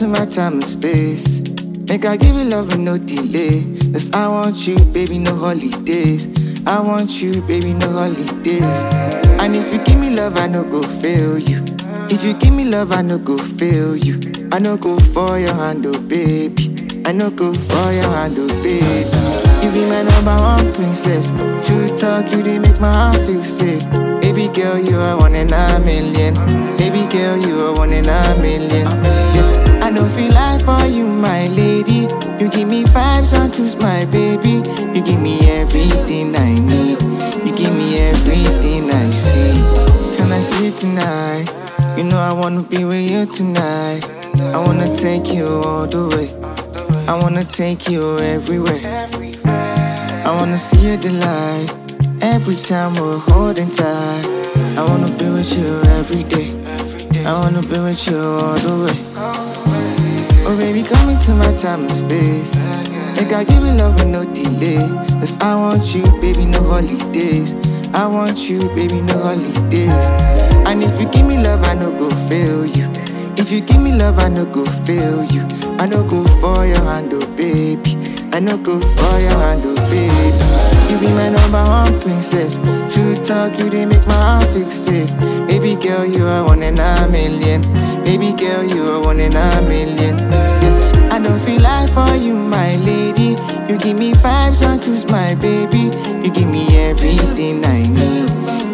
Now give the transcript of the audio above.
into my time and space. Make I give you love and no delay. Cause I want you, baby, no holidays. I want you, baby, no holidays. And if you give me love, I no go fail you. If you give me love, I no go fail you. I no go for your hand, oh baby. I no go for your hand, oh baby. You be my number one princess. True talk, you they make my heart feel safe. Baby girl, you are one in a million. Baby girl, you are one in a million. Yeah. I don't feel like for you, my lady. You give me vibes and cruise, my baby. You give me everything I need. You give me everything I see. Can I see you tonight? You know I wanna be with you tonight. I wanna take you all the way. I wanna take you everywhere. I wanna see your delight. Every time we're holding tight. I wanna be with you every day. I wanna be with you all the way. Oh baby, come into my time and space. Make I give you love and no delay. Cause I want you, baby, no holidays. I want you, baby, no holidays. And if you give me love, I no go fail you. If you give me love, I no go fail you. I no go for your hand, oh baby. I no go for your hand, oh baby. You be my number one princess. True talk, you they make my heart feel safe. Baby girl, you are one in a million. Baby girl, you are one in a million. Yeah. I don't feel like for you, my lady. You give me vibes and cruise, my baby. You give me everything I need.